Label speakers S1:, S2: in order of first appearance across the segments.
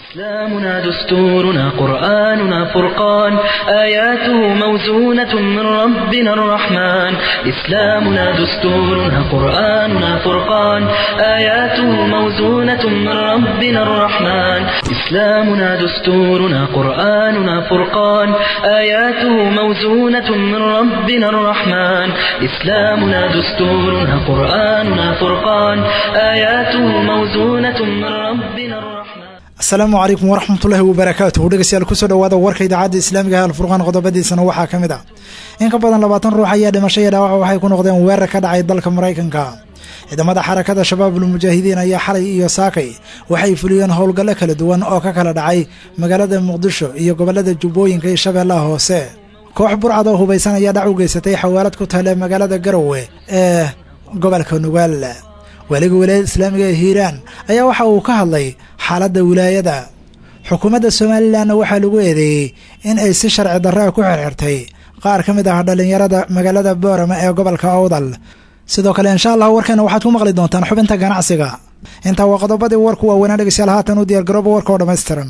S1: إسلامنا دستورنا قرآننا فرقان آياته موزونة من ربنا الرحمن إسلامنا دستورنا قرآننا فرقان آياته موزونة من ربنا الرحمن إسلامنا دستورنا قرآننا فرقان آياته موزونة من ربنا الرحمن إسلامنا دستورنا قرآننا فرقان آياته موزونة من ربنا الرحمن
S2: asalaamu calaykum waraxmatullaahi wabarakaatuhu dhegeystayaal kusoo dhawaada warka idaacadda islaamiga ah alfurqaan qodobadiisana waxaa ka mid ah in ka badan labaatan ruux ayaa dhimasho iyo dhaawac waxay ku noqdeen weerar ka dhacay dalka maraykanka ciidamada xarakada shabaabul mujaahidiin ayaa xalay iyo saakay waxay fuliyeen howlgallo kala duwan oo ka kala dhacay magaalada muqdisho iyo gobolada jubbooyinka iyo shabeellaha hoose koox burcad oo hubaysan ayaa dhac u geysatay xawaalad ku taale magaalada garowe ee gobolka nugaal waaliga wilaayada islaamiga ee hiiraan ayaa waxa uu ka hadlay xaaladda wilaayada xukuumadda somalilanna waxaa lagu eedeeyey in ay si sharci darraa ku xirxirtay qaar ka mid ah dhallinyarada magaalada boorama ee gobolka owdal sidoo kale insha allah warkeena waxaad ku maqli doontaan xubinta ganacsiga intaa waa qodobadii warku waaweynaa dhegeystayaal haatan u diyaargarooba warka oo dhammaystiran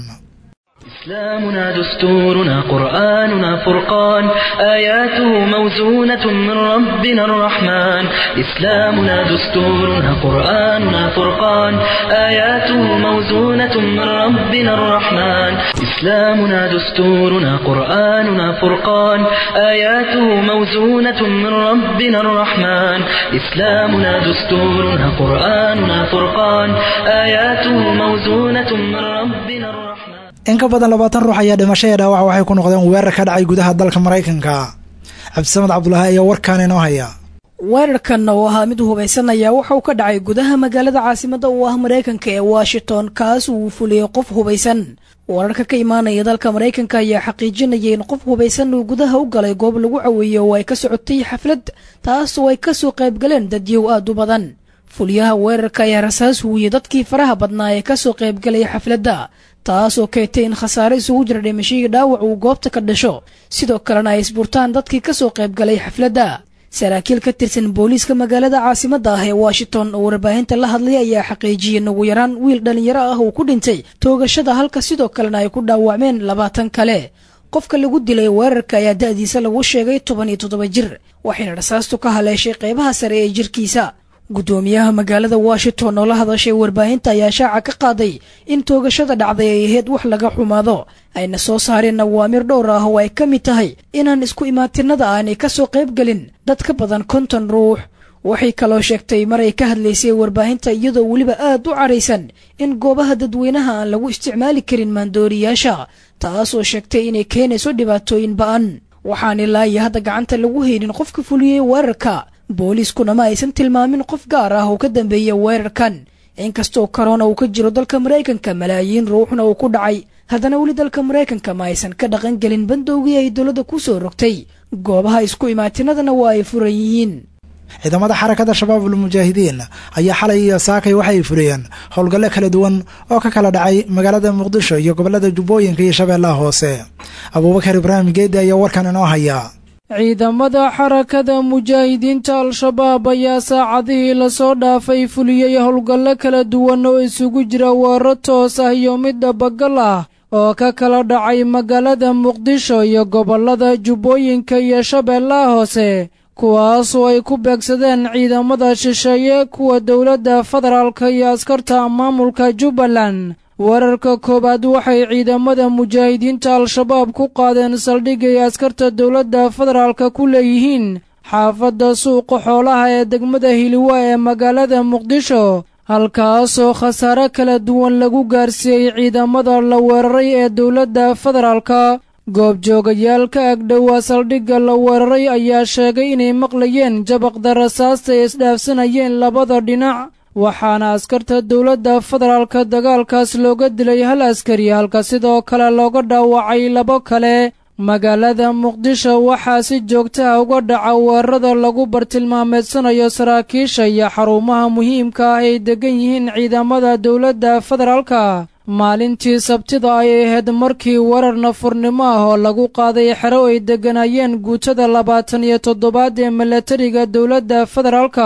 S1: إسلامنا دستورنا قرآننا فرقان آياته موزونة من ربنا الرحمن إسلامنا دستورنا قرآننا فرقان آياته موزونة من ربنا الرحمن إسلامنا دستورنا قرآننا فرقان آياته موزونة من ربنا الرحمن إسلامنا دستورنا قرآننا فرقان آياته موزونة من ربنا الرحمن
S2: in ka badan labaatan ruux ayaa dhimasho ee dhaawac waxay ku noqdeen weerar ka dhacay gudaha dalka maraykanka cabdisamed cabdulaahi ayaa warkaan inoo haya
S3: weerarkan oo ahaa mid hubaysanaya waxa uu ka dhacay gudaha magaalada caasimadda uu ah maraykanka ee washington kaas uu fuliyey qof hubaysan wararka ka imaanaya dalka maraykanka ayaa xaqiijinaya in qof hubaysan uu gudaha u galay goob lagu caweeyey oo ay ka socotay xaflad taas oo ay kasoo qaybgaleen dadyow aad u badan fuliyaha weerarka ayaa rasaas huuyey dadkii faraha badnaa ee kasoo qaybgalaya xafladda taasoo keentay in khasaare isugu jira dhimashadii dhaawac uu goobta ka dhasho sidoo kalena ay isburtaan dadkii kasoo qaybgalay xafladda saraakiil ka tirsan booliiska magaalada caasimadda ah ee washington oo warbaahinta la hadlay ayaa xaqiijiyey ugu yaraan wiil dhallinyaro ah uu ku dhintay toogashada halka sidoo kalena ay ku dhaawacmeen labaatan kale qofka lagu dilay weerarka ayaa da'diisa lagu sheegay toban iyo toddoba jir waxayna rasaastu ka haleeshay qaybaha sare ee jirkiisa guddoomiyaha magaalada washington oo la hadashay warbaahinta ayaa shaaca ka qaaday in toogashada dhacday ay ahayd wax laga xumaado ayna soo saareen awaamir dhowr ah oo ay ka mid tahay inaan isku imaatinada aanay ka soo qaybgelin dad ka badan konton ruux waxay kaloo sheegtay mar ay ka hadlaysay warbaahinta iyadoo weliba aad u caraysan in goobaha dadweynaha aan lagu isticmaali karin maandooriyaasha taasoo sheegtay inay keenayso dhibaatooyin ba'an waxaan ilaa iyo hadda gacanta lagu haynin qofka fuliyey weerarka booliiskuna ma aysan tilmaamin qof gaar ah oo ka dambeeya weerarkan inkastoo korona uu ka jiro dalka maraykanka malaayiin ruuxna uu ku dhacay haddana weli dalka maraykanka ma aysan ka dhaqan gelin bandowgii ay dowladda ku soo rogtay goobaha isku imaatinadana waa ay furan yihiin
S2: ciidamada xarakada shabaabul mujaahidiin ayaa xalay iyo saakay waxay fuliyeen howlgallo kala duwan oo ka kala dhacay magaalada muqdisho iyo gobolada jubbooyinka iyo shabeellaha hoose abuubakar ibraahim geedi ayaa warkan inoo haya
S4: ciidamada xarakada mujaahidiinta al-shabaab ayaa saacadihii lasoo dhaafay fuliyey howlgallo kala duwan oo isugu jira weero toos ah iyo mid dhabagal ah oo ka kala dhacay magaalada muqdisho iyo gobollada jubbooyinka iyo shabeellaha hoose kuwaasoo ay ku beegsadeen ciidamada shisheeye kuwa dowladda federaalka iyo askarta maamulka jubbaland weerarka koowaad waxay ciidamada mujaahidiinta al-shabaab ku qaadeen saldhigay askarta dowladda federaalka ku leeyihiin xaafadda suuqa xoolaha ee degmada hiliwa ee magaalada muqdisho halkaasoo khasaare kala duwan lagu gaarsiiyey ciidamada la weeraray ee dowladda federaalka goobjoogayaal ka agdhowaa saldhigga la weeraray ayaa sheegay inay maqlayeen jabaqda rasaasta ay isdhaafsanayeen labada dhinac waxaana askarta dowladda federaalka dagaalkaas looga dilay hal askari halka sidoo kale looga dhaawacay labo kale magaalada muqdisho waxaa si joogtaha uga dhaca weerarada lagu bartilmaameedsanayo saraakiisha iyo xarumaha muhiimka ah ay degan yihiin ciidamada dowladda federaalka maalintii sabtida ayay ahayd markii weerar nafurnimo ah oo lagu qaaday xero ay degganaayeen guutada labaatan iyo toddobaad ee milatariga dowladda federaalka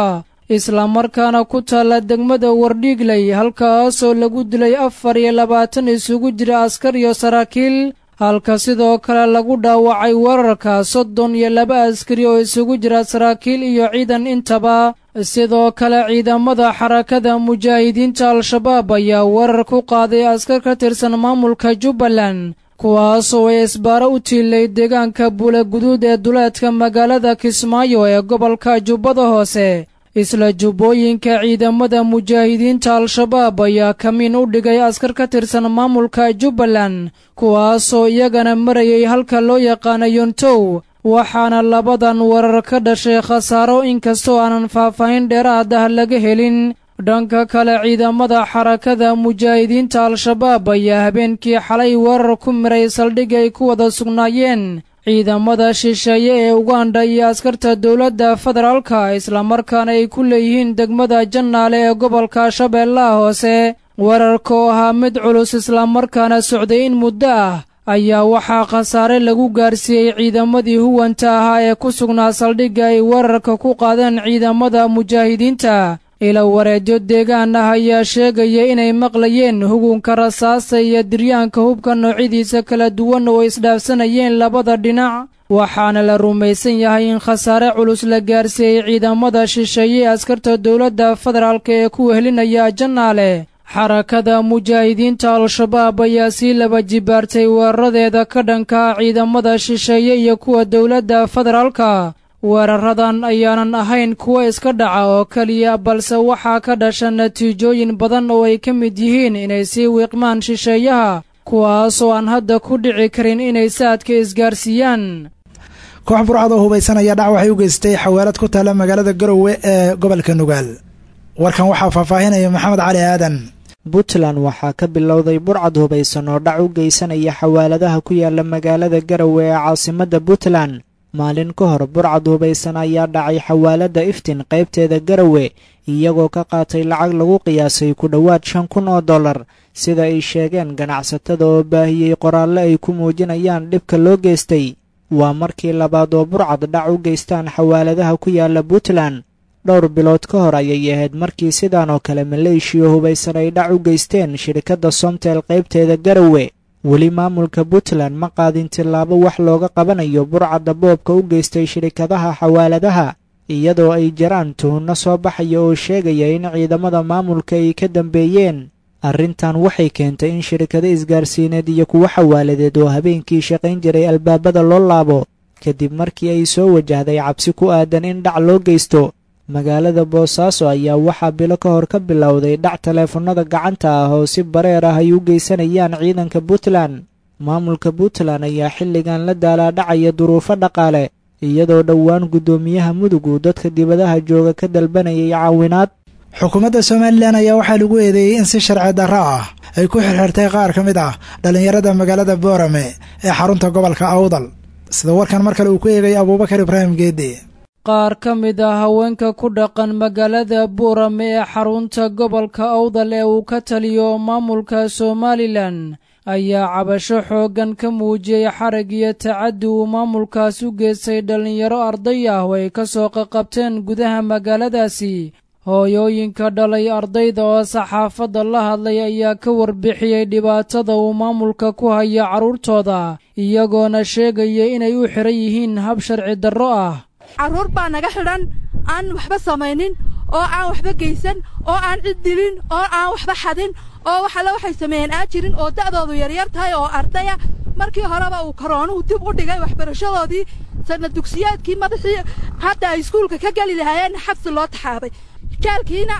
S4: islamarkaana ku taalla degmada wardhiigley halkaasoo lagu dilay afar iyo labaatan isugu jira askar iyo saraakiil halka sidoo kale lagu dhaawacay weerarka soddon iyo laba askari oo isugu jira saraakiil iyo ciidan intaba sidoo kale ciidamada xarakada mujaahidiinta al-shabaab ayaa weerar ku qaaday askar ka tirsan maamulka jubbaland kuwaasoo ay isbaaro u tiilay deegaanka buula guduud ee duleedka magaalada kismaayo ee gobolka jubbada hoose isla jubbooyinka ciidamada mujaahidiinta al-shabaab ayaa kamiin u dhigay askar ka tirsan maamulka jubbaland kuwaasoo iyagana marayay halka loo yaqaana yontow waxaana labadan weerar ka dhashay khasaaro inkastoo aanan faahfaahin dheeraad ah laga helin dhanka kale ciidamada xarakada mujaahidiinta al-shabaab ayaa habeenkii xalay weerar ku miray saldhig ay ku wada sugnaayeen ciidamada shisheeye ee uganda iyo askarta dowladda federaalka islamarkaana ay ku leeyihiin degmada jannaale ee gobolka shabeellaha hoose weerarka oo ahaa mid culus islamarkaana socday in muddo ah ayaa waxaa khasaare lagu gaarsiiyey ciidamadii huwanta ahaa ee ku sugnaa saldhigga ay weerarka ku qaadeen ciidamada mujaahidiinta ila wareedyo deegaan ah ayaa sheegaya inay maqlayeen hugunka rasaasa iyo diryaanka hubka noocyadiisa kala duwan oo isdhaafsanayeen labada dhinac waxaana la rumaysan yahay in khasaare culus la gaarsiiyey ciidamada shisheeye askarta dowladda federaalka ee ku wehelinaya jannaale xarakada mujaahidiinta al-shabaab ayaa sii laba jibaartay weeraradeeda ka dhanka ciidamada shisheeye iyo kuwa dowladda federaalka weeraradan ayaanan ahayn kuwo iska dhaca oo keliya balse waxaa ka dhasha natiijooyin badan oo ay ka mid yihiin inay sii wiiqmaan shisheeyaha kuwaasoo aan hadda ku dhici karin inay saadka isgaarsiiyaan
S2: koox burcad oo hubaysanaya dhac waxay u geystay xawaalad ku taalla magaalada garowe ee gobolka nugaal warkan waxaa faahfaahinaya maxamed cali aadan
S5: puntland waxaa ka bilowday burcad hubaysan oo dhac u geysanaya xawaaladaha ku yaala magaalada garowe ee caasimadda puntland maalin ka hor burcad hubaysan ayaa dhacay xawaaladda iftin qaybteeda garowe iyagoo ka qaatay lacag lagu qiyaasay ku dhowaad shan kun oo dollar sida ay sheegeen ganacsatada oo baahiyey qoraalle ay ku muujinayaan dhibka loo geystay waa markii labaad oo burcad dhac u geystaan xawaaladaha ku yaala puntland dhowr bilood ka hor ayay ahayd markii sidan oo kale maleeshiya hubaysan ay dhac u geysteen shirkadda somtel qaybteeda garowe weli maamulka puntland ma qaadin tillaabo wax looga qabanayo burcadda boobka u geystay shirikadaha xawaaladaha iyadoo ay jiraan tuhunno soo baxaya oo sheegaya in ciidamada maamulka ay ka dambeeyeen arrintan waxay keentay in shirikado isgaarsiineed iyo kuwo xawaaladeed oo habeenkii shaqayn jiray albaabada loo laabo kadib markii ay soo wajahday cabsi ku aadan in dhac loo geysto magaalada boosaaso ayaa waxaa bilo ka hor ka bilowday dhac taleefannada gacanta ah oo si bareer ah ay u geysanayaan ciidanka puntland maamulka puntland ayaa xilligan la daalaadhacaya duruufo dhaqaale iyadoo dhowaan guddoomiyaha mudug uu dadka dibadaha jooga ka dalbanayay caawinaad
S2: xukuumadda somalilan ayaa waxaa lagu eedeeyey in si sharci darro ah ay ku xirxirtay qaar ka mid ah dhallinyarada magaalada boorame ee xarunta gobolka awdal sida warkan mar kale uu ku eegay abuubakar ibraahim geedi
S4: qaar ka mid ah haweenka ku dhaqan magaalada buurame ee xarunta gobolka awdal ee uu ka taliyo maamulka somalilan ayaa cabasho xooggan ka muujiyey xarag iyo tacaddi uu maamulkaas u geystay dhallinyaro arday ah oo ay ka soo qaqabteen gudaha magaaladaasi hooyooyinka dhalay ardayda oo saxaafadda la hadlay ayaa ka warbixiyey dhibaatada uu maamulka ku haya carruurtooda iyagoona sheegaya inay u xihan yihiin hab sharci darro ah
S6: carruur baa naga xidhan aan waxba samaynin oo aan waxba geysan oo aan cid dilin oo aan waxba xadin oo waxale waxay sameeyeen aan jirin oo da'doodu yaryar tahay oo ardaya markii horeba uu koroonuhu dib u dhigay waxbarashadoodii sanna dugsiyaadkii madaxii hadda ay iskuulka ka geli lahaayeen xabsi loo taxaabay jaalkiina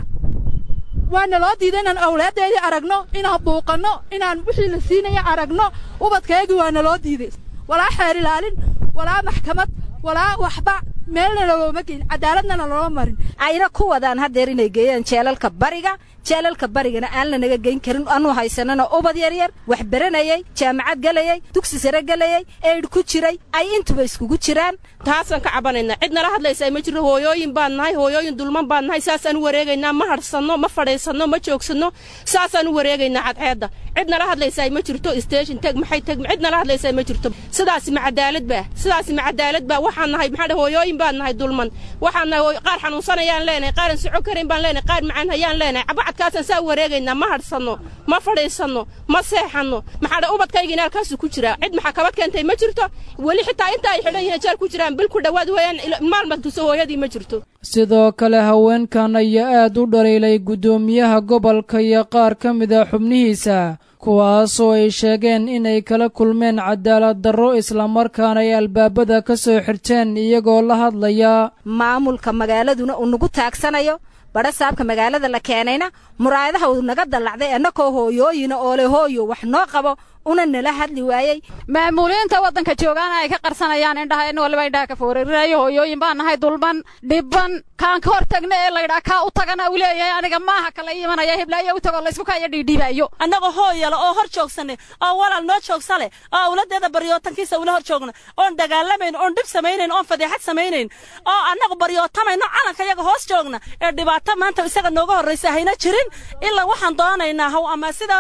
S6: waana loo diiday inaan awlaaddeedii aragno inaan buuqanno inaan wixii la siinaya aragno ubadkaygii waana loo diiday walaa xeer ilaalin walaa maxkamad walaa waxba meelna lalooma geyn cadaaladnana looma marin
S7: ayna ku wadaan haddeer inay geeyaan jeelalka bariga jeelalka barigana aan lanaga geyn karin anu haysanana ubad yaryar wax baranayey jaamacad gelayey dugsi sare gelayey eydh ku jiray ay intuba iskugu jiraan
S8: taasaan ka cabanaynaa cid nala hadlaysaa ma jirno hooyooyin baan nahay hooyooyin dulman baan nahay saasaan u wareegaynaa ma hadhsanno ma fadhiisanno ma joogsanno saasaan u wareegaynaa cadceedda cid nala hadlaysaa ma jirto station teg maxay teg cid nala hadlaysaa ma jirto sidaasi ma cadaalad baa sidaasi ma cadaalad baa waxaan nahay maxaa hooyooyin baan nahay dulman waxaan nahay qaar xanuunsanayaan leenahay qaaran soco karin baan leenahay qaar macaan hayaan leenahay cabacadkaasaan saa wareegaynaa ma hadhsanno ma fadhiisanno ma seexanno maxaa dha ubadkaygina halkaasu ku jiraa cid maxaa kabad keentay ma jirto weli xitaa inta ay xidhan yihiin jeel ku jiraan bil ku dhowaad weeyaan maalmad tuso hooyadii ma jirto
S4: sidoo kale haweenkan ayaa aad u dhaliilay guddoomiyaha gobolka iyo qaar ka mid a xubnihiisa kuwaasoo ay sheegeen inay kala kulmeen cadaalad darro islamarkaana ay albaabada ka soo xirteen iyagoo la hadlaya
S7: maamulka magaaladuna uu nagu taagsanayo badha saabka magaalada la keenayna muraayadaha uu naga dallacday annakoo hooyooyina oo le hooyo wax noo qabo una nala hadli waayey
S9: maamuuliinta waddanka joogaana ay ka qarsanayaan indhaha in waliba indhaha ka foorarinayo hooyooyin baan nahay dulban dhibban kaan ka hor tagna ee laydhaa kaa u tagana uu leeyahay aniga maaha kala imanaya hiblaayo u tago laysku kaya dhiidhiibaayo
S10: annagoo hooyala oo hor joogsanay oo walaal noo joogsale oo awladeeda baryootankiisa ula hor joogna oon dagaalamayn oon dhib samaynayn oon fadeexad samaynayn oo annagu baryootamayno calanka yaga hoos joogna ee dhibaato maanta isaga nooga horraysa hayna jirin ilaa waxaan doonaynaa haw ama sida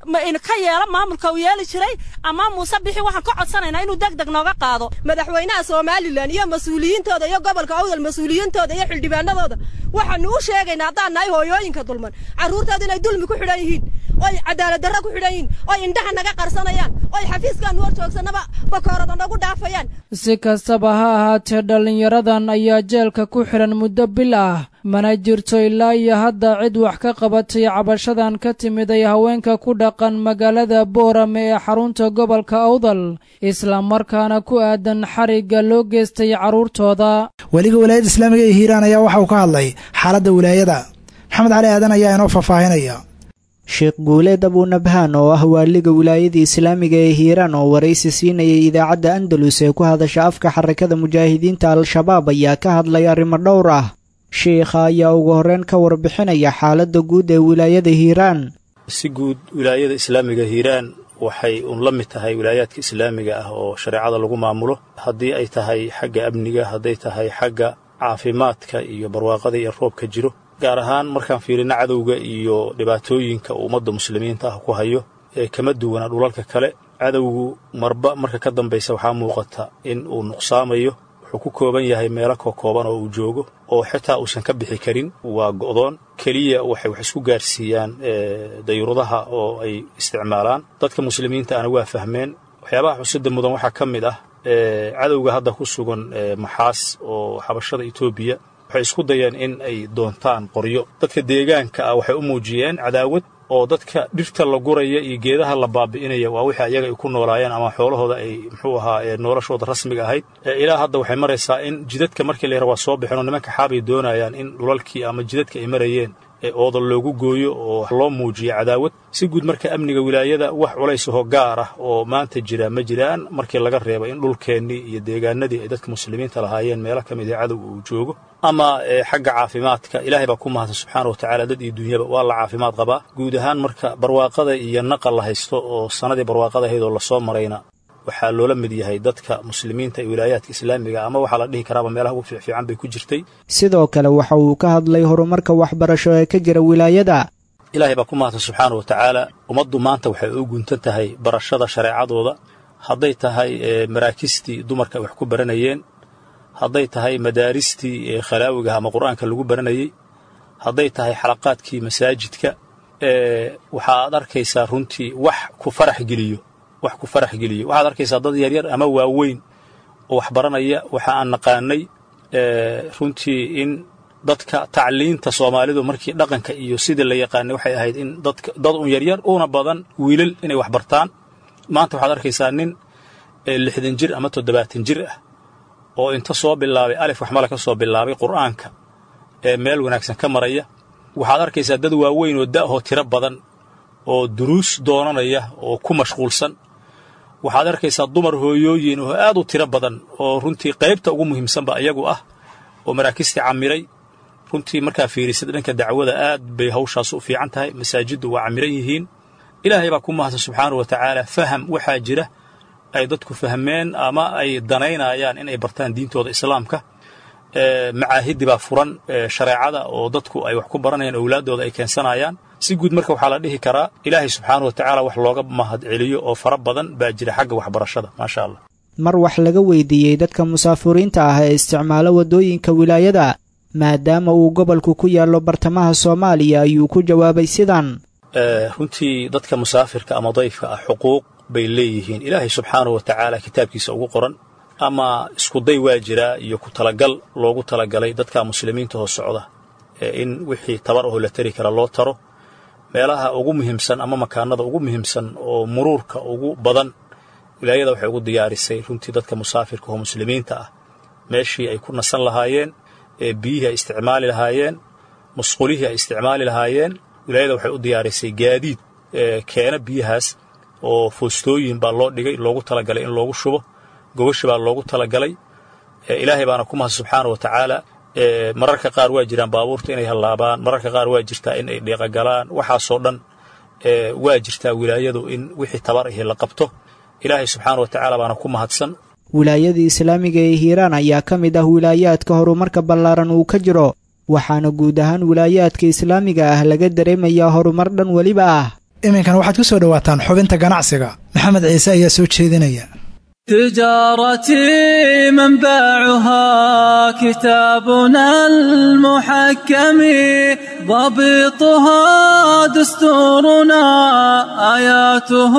S10: ka yeelo maamulka uu yeeli jiray ama muuse bixi waxaan ka codsanaynaa inuu deg deg nooga qaado
S11: madaxweynaha somalilan iyo mas-uuliyiintooda iyo gobolka awdal mas-uuliyiintooda iyo xildhibaanadooda waxaanu u sheegaynaa haddaan nahay hooyooyinka dulman carruurtooda inay dulmi ku xidhan yihiin oy cadaalad darro ku xidhan yihiin oy indhaha naga qarsanayaan oy xafiiskaanu hor joogsannaba bakoorada nagu dhaafayaan
S4: si kastaba ha ahaatee dhallinyaradan ayaa jeelka ku xidhan muddo bil ah mana jirto ilaa iyo hadda cid wax ka qabatay cabashadan ka timid ay haweenka ku dhaqan magaalada boorame ee xarunta gobolka awdal islamarkaana ku aadan xarigga loo geystay carruurtooda
S2: weliga walaayadda islaamiga ee hiiraan ayaa waxa uu ka hadlay xaaladda wilaayada maxamed cali aadan ayaa inoo faahfaahinaya
S5: sheekh guuleed abuunabhaan oo ah waaliga wilaayada islaamiga ee hiiraan oo waraysi siinayay idaacadda andalus ee ku hadasha afka xarakada mujaahidiinta al-shabaab ayaa ka hadlay arrimo dhowr ah sheikha ayaa ugu horreyn ka warbixinaya xaaladda guud ee wilaayada hiiraan
S12: si guud wilaayada islaamiga hiiraan waxay uun la mid tahay wilaayaadka islaamiga ah oo shareecada lagu maamulo haddii ay tahay xagga amniga hadday tahay xagga caafimaadka iyo barwaaqada iyo roobka jiro gaar ahaan markaan fiirino cadowga iyo dhibaatooyinka uu ummadda muslimiinta ah ku hayo ee kama duwana dhulalka kale cadowgu marba marka ka dambaysa waxaa muuqata in uu nuqsaamayo wuxuu ku kooban yahay meelo kokooban oo uu joogo oo xitaa uusan ka bixi karin waa go'doon keliya waxay wax isku gaarsiiyaan dayuuradaha oo ay isticmaalaan dadka muslimiinta ana waa fahmeen waxyaabaha xusida mudan waxaa ka mid ah cadowga hadda ku sugan maxaas oo xabashada etoobiya waxay isku dayeen in ay doontaan qoryo dadka deegaanka ah waxay u muujiyeen cadaawad oo dadka dhirta la guraya iyo geedaha la baabi'inaya waa wixii ayaga ay ku noolaayeen ama xoolahooda ay muxuu ahaa noloshooda rasmiga ahayd ilaa hadda waxay maraysaa in jidadka markii la yara waa soo bixeen oo nimanka xaabay doonayaan in dhulalkii ama jidadka ay marayeen ee ooda loogu gooyo oo loo muujiyo cadaawad si guud marka amniga wilaayada wax culaysahoo gaar ah oo maanta jira ma jiraan markii laga reebo in dhulkeennii iyo deegaanadii ay dadka muslimiinta lahaayeen meelo ka mid ee cadowga uu joogo ama xagga caafimaadka ilaahay baa ku mahadsan subxaana wa tacaala dad iyo dunyaba waa la caafimaad qabaa guud ahaan marka barwaaqada iyo naqa la haysto oo sannadii barwaaqada ahayd oo lasoo marayna waxaa loola mid yahay dadka muslimiinta ee wilaayaadka islaamiga ama waxaa la dhihi karaaba meelaha ugu fiicfiican bay ku jirtay
S5: sidoo kale waxa uu ka hadlay horumarka waxbarasho ee ka jira wilaayada
S12: ilaahay baa ku mahadsan subxaana wa tacaala ummaddu maanta waxay u guntan tahay barashada shareecadooda hadday tahay maraakistii dumarka ay wax ku baranayeen hadday tahay madaaristii khalaawiga ama qur'aanka lagu baranayey hadday tahay xalaqaadkii masaajidka waxaad arkaysaa runtii wax ku farax geliyo wax ku farax geliyo waxaad arkaysaa dad yaryar ama waaweyn oo wax baranaya waxa aan naqaanay runtii in dadka tacliinta soomaalidu markii dhaqanka iyo sidii la yaqaanay waxay ahayd in dadka dad un yaryar una badan wiilal inay wax bartaan maanta waxaad arkaysaa nin lixdan jir ama toddobaatan jir ah oo inta soo bilaabay alif waxmala ka soo bilaabay qur'aanka ee meel wanaagsan ka maraya waxaad arkaysaa dad waaweyn oo da'hoo tiro badan oo duruus doonanaya oo ku mashquulsan waxaad arkaysaa dumar hooyooyin oo aad u tiro badan oo runtii qaybta ugu muhiimsanba iyagu ah oo maraakistii camiray runtii markaa fiirisad dhanka dacwada aad bay hawshaas u fiican tahay masaajiddu waa camiran yihiin ilaahay baa ku mahadsan subxaana wa tacaala faham waxaa jira ay dadku fahmeen ama ay danaynayaan inay bartaan diintooda islaamka macaahidi baa furan shareecada oo dadku ay wax ku baranayaan owlaaddooda ay keensanayaan si guud marka waxaa la dhihi karaa ilaahay subxaana wa tacaala wax looga mahad celiyo oo fara badan baa jira xagga waxbarashada maasha allah
S5: mar wax laga weydiiyey dadka musaafuriinta ah ee isticmaalo waddooyinka wilaayada maadaama uu gobolku ku yaallo bartamaha soomaaliya ayuu ku jawaabay sidan
S12: runtii dadka musaafirka ama dayfka ah xuquuq bay leeyihiin ilaahay subxaanahu wa tacaala kitaabkiisa ugu qoran ama iskuday waa jiraa iyo ku talagal loogu talagalay dadka muslimiinta hoos socda in wixii tabar ahoo la tari kara loo taro meelaha ugu muhiimsan ama makaanada ugu muhiimsan oo muruurka ugu badan wilaayada waxay ugu diyaarisay runtii dadka musaafirka oo muslimiinta ah meeshii ay ku nasan lahaayeen ee biyihii ay isticmaali lahaayeen musqulihii ay isticmaali lahaayeen wilaayada waxay u diyaarisay gaadiid keena biyahaas oo foostooyin baa loo dhigay loogu talagalay in loogu shubo gogashi baa loogu talagalay ilaahay baana ku mahad subxaana wa tacaala mararka qaar waa jiraan baabuurta inay hallaabaan mararka qaar waa jirtaa in ay dheeqagalaan waxaasoo dhan waa jirtaa wilaayadu in wixii tabar ahi la qabto ilaahay subxaana wa tacaala baana ku mahadsan
S5: wilaayadii islaamiga ee hiiraan ayaa ka mid ah wilaayaadka horumarka ballaaran uu ka jiro waxaana guud ahaan wilaayaadka islaamiga ah laga dareemayaa horumar dhan weliba ah
S2: iminkan waxaad ku soo dhowaataan xubinta ganacsiga maxamed ciise ayaa soo jeedinaya
S13: تجارتي منبعها كتابنا المحكم ضبطها دستورنا آياته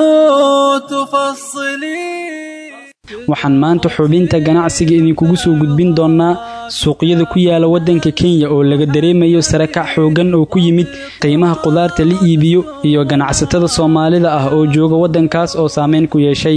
S13: تفصلي
S14: waxaan maanta xubinta ganacsiga idinkugu soo gudbin doonnaa suuqyada ku yaala waddanka kenya oo laga dareemayo sarakac xooggan oo ku yimid qiimaha qudaarta la iibiyo iyo ganacsatada soomaalida ah oo jooga waddankaas oo saameyn ku yeeshay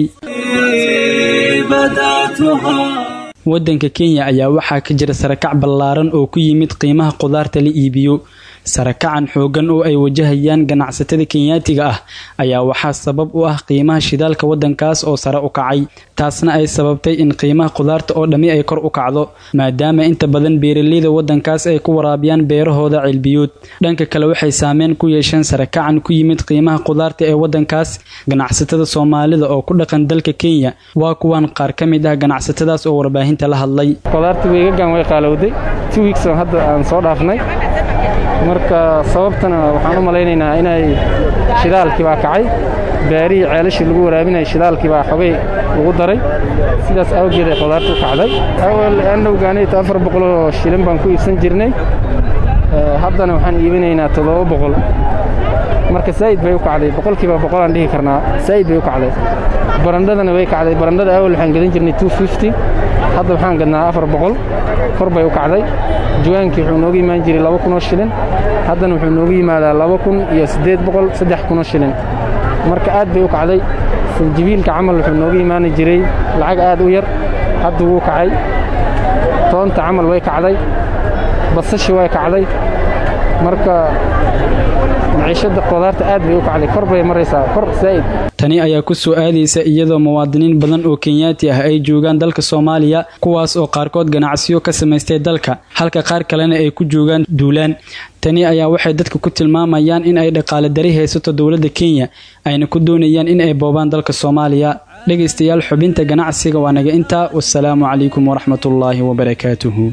S14: waddanka kenya ayaa waxaa ka jira sarakac ballaaran oo ku yimid qiimaha qudaarta la iibiyo sarakacan xooggan oo ay wajahayaan ganacsatada kenyaatiga ah ayaa waxaa sabab u ah qiimaha shidaalka waddankaas oo sare u kacay taasna ay sababtay in qiimaha qudaarta oo dhammi ay kor u kacdo maadaama inta badan beeraleyda waddankaas ay ku waraabiyaan beerahooda cilbiyood dhanka kale waxay saameyn ku yeesheen sarakacan ku yimid qiimaha qudaarta ee waddankaas ganacsatada soomaalida oo ku dhaqan dalka kenya waa kuwan qaar ka mid ah ganacsatadaas oo warbaahinta la hadlay
S15: qudaarta weegagan way qaalowday two weeks oo hadda aan soo dhaafnay marka sababtana waxaan u malaynaynaa inay shidaalkii baa kacay beerihii ceelashii lagu waraabinaya shidaalkii baa xogay lagu daray sidaas awgeed ay qudaarta u kacday awal anowgaanayta afar boqoloo shilin baan ku iibsan jirnay haddana waxaan iibinaynaa toddoba boqol marka saa'id bay u kacday boqolkiiba boqolaan dhihi karnaa saa'id bay u kacday barandhadana way kacday barandhada awal waxaan gadan jirnay two fifty hadda waxaan gadnaa afar boqol kor bay u kacday jawaankii wuxuu nooga imaan jiray laba kunoo shilin haddana wuxuu nooga yimaadaa laba kun iyo siddeed boqol saddex kunoo shilin marka aad bay u kacday sanjibiilka camal wuxuu nooga imaani jiray lacag aad u yar hadda wuu kacay toonta camal way kacday basashi way kacday marka maciishadda qudaarta aad bay u kacday kor bay maraysaa kor saa'id
S14: tani ayaa ku soo aadaysa iyadoo muwaadiniin badan oo kenyaati ah ay joogaan dalka soomaaliya kuwaas oo qaarkood ganacsiyo ka samaystay dalka halka qaar kalena ay ku joogaan duulaan tani ayaa waxay dadka ku tilmaamayaan in ay dhaqaale dari haysato dowladda kenya ayna ku doonayaan in ay boobaan dalka soomaaliya dhegaystayaal xubinta ganacsiga waa naga intaa wasalaamu calaykum waraxmatullaahi wabarakaatuhu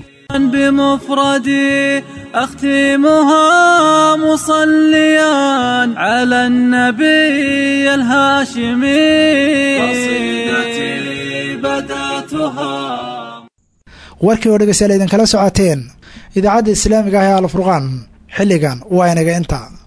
S13: بمفردي أختمها مصليا على النبي الهاشمي قصيدتي بدأتها
S2: warkii oo dhegeystayaal idinkala socoteen idaacadda islaamiga ah ee alfurqaan xilligan waa inaga inta